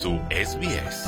SBS.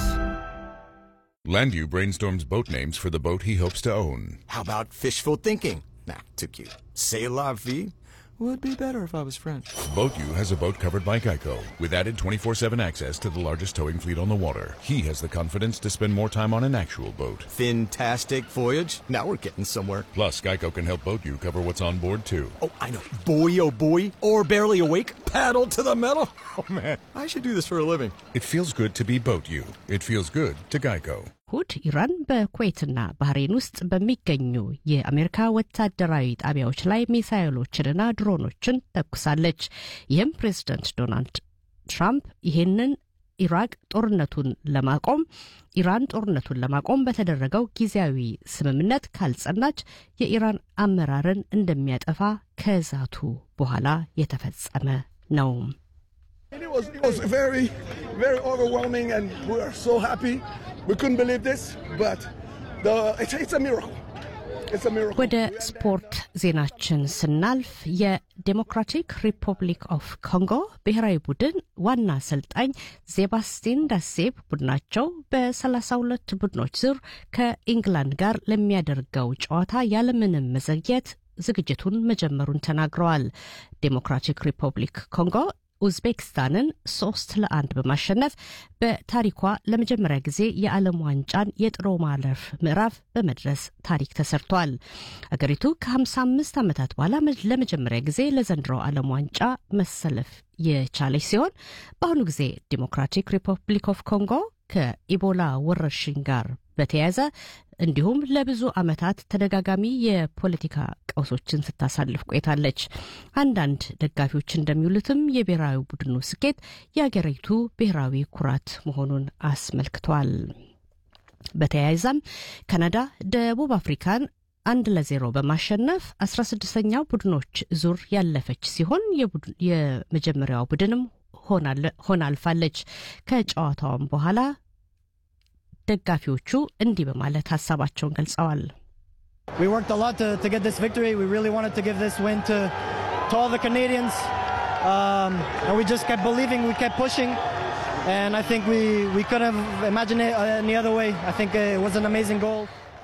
Landu brainstorms boat names for the boat he hopes to own. How about fishful thinking? Nah, too cute. C'est la vie would be better if I was French. BoatU has a boat covered by Geico with added 24 7 access to the largest towing fleet on the water. He has the confidence to spend more time on an actual boat. Fantastic voyage. Now we're getting somewhere. Plus, Geico can help BoatU cover what's on board too. Oh, I know. Boy, oh boy. Or barely awake. Paddle to the metal. Oh man, I should do this for a living. It feels good to be BoatU. It feels good to Geico. እሁድ ኢራን በኩዌትና ባህሬን ውስጥ በሚገኙ የአሜሪካ ወታደራዊ ጣቢያዎች ላይ ሚሳይሎችንና ድሮኖችን ተኩሳለች። ይህም ፕሬዝደንት ዶናልድ ትራምፕ ይህንን ኢራቅ ጦርነቱን ለማቆም ኢራን ጦርነቱን ለማቆም በተደረገው ጊዜያዊ ስምምነት ካልጸናች የኢራን አመራርን እንደሚያጠፋ ከዛቱ በኋላ የተፈጸመ ነው። It was, it was very, very overwhelming, and we are so happy. We couldn't believe this, but the, it's, it's a miracle. It's a miracle. ወደ ስፖርት ዜናችን ስናልፍ የዴሞክራቲክ ሪፐብሊክ ኦፍ ኮንጎ ብሔራዊ ቡድን ዋና አሰልጣኝ ዜባስቲን ዳሴብ ቡድናቸው በ32 ቡድኖች ዙር ከኢንግላንድ ጋር ለሚያደርገው ጨዋታ ያለምንም መዘግየት ዝግጅቱን መጀመሩን ተናግረዋል። ዴሞክራቲክ ሪፐብሊክ ኮንጎ ኡዝቤክስታንን ሶስት ለአንድ በማሸነፍ በታሪኳ ለመጀመሪያ ጊዜ የዓለም ዋንጫን የጥሎ ማለፍ ምዕራፍ በመድረስ ታሪክ ተሰርቷል። አገሪቱ ከ55 ዓመታት በኋላ ለመጀመሪያ ጊዜ ለዘንድሮ ዓለም ዋንጫ መሰለፍ የቻለች ሲሆን በአሁኑ ጊዜ ዲሞክራቲክ ሪፐብሊክ ኦፍ ኮንጎ ከኢቦላ ወረርሽኝ ጋር በተያያዘ እንዲሁም ለብዙ ዓመታት ተደጋጋሚ የፖለቲካ ቀውሶችን ስታሳልፍ ቆይታለች። አንዳንድ ደጋፊዎች እንደሚውሉትም የብሔራዊ ቡድኑ ስኬት የአገሪቱ ብሔራዊ ኩራት መሆኑን አስመልክቷል። በተያያዘም ካናዳ ደቡብ አፍሪካን አንድ ለዜሮ በማሸነፍ አስራ ስድስተኛው ቡድኖች ዙር ያለፈች ሲሆን የመጀመሪያው ቡድንም ሆና አልፋለች። ከጨዋታውም በኋላ ደጋፊዎቹ እንዲህ በማለት ሀሳባቸውን ገልጸዋል። We worked a lot to, to get this victory. We really wanted to give this win to, to all the Canadians. Um, and we just kept believing, we kept pushing. And I think we, we couldn't have imagined it any other way. I think it was an amazing goal.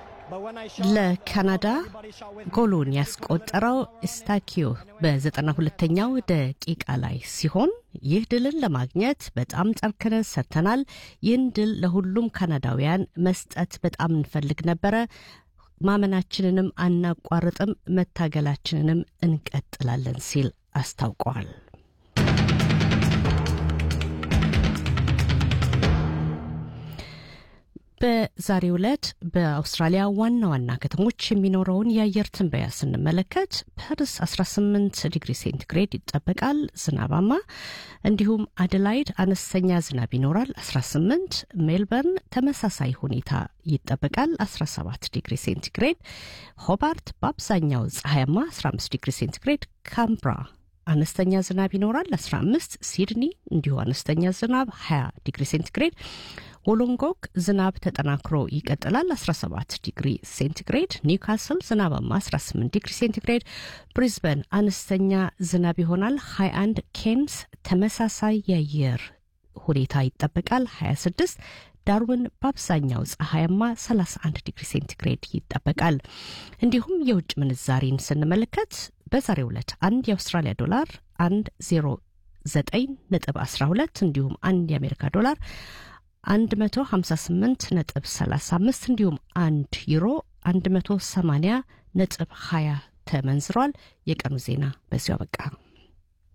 ለካናዳ ጎሉን ያስቆጠረው ስታኪዮ በዘጠና ሁለተኛው ደቂቃ ላይ ሲሆን ይህ ድልን ለማግኘት በጣም ጠንክረን ሰርተናል። ይህን ድል ለሁሉም ካናዳውያን መስጠት በጣም እንፈልግ ነበረ። ማመናችንንም አናቋርጥም፣ መታገላችንንም እንቀጥላለን ሲል አስታውቀዋል። በዛሬው ዕለት በአውስትራሊያ ዋና ዋና ከተሞች የሚኖረውን የአየር ትንበያ ስንመለከት ፐርስ 18 ዲግሪ ሴንቲግሬድ ይጠበቃል፣ ዝናባማ። እንዲሁም አደላይድ አነስተኛ ዝናብ ይኖራል፣ 18። ሜልበርን ተመሳሳይ ሁኔታ ይጠበቃል፣ 17 ዲግሪ ሴንቲግሬድ። ሆባርት በአብዛኛው ፀሐያማ፣ 15 ዲግሪ ሴንቲግሬድ። ካምብራ አነስተኛ ዝናብ ይኖራል 15 ሲድኒ እንዲሁ አነስተኛ ዝናብ 20 ዲግሪ ሴንቲግሬድ ወሎንጎክ ዝናብ ተጠናክሮ ይቀጥላል 17 ዲግሪ ሴንቲግሬድ ኒውካስል ዝናባማ 18 ዲግሪ ሴንቲግሬድ ብሪዝበን አነስተኛ ዝናብ ይሆናል 21 ኬንስ ተመሳሳይ የአየር ሁኔታ ይጠበቃል 26 ዳርዊን በአብዛኛው ፀሐያማ 31 ዲግሪ ሴንቲግሬድ ይጠበቃል። እንዲሁም የውጭ ምንዛሪን ስንመለከት በዛሬው ዕለት አንድ የአውስትራሊያ ዶላር 1 09 ነጥብ 12 እንዲሁም አንድ የአሜሪካ ዶላር 158 ነጥብ 35 እንዲሁም አንድ ዩሮ 180 ነጥብ 20 ተመንዝሯል። የቀኑ ዜና በዚሁ አበቃ።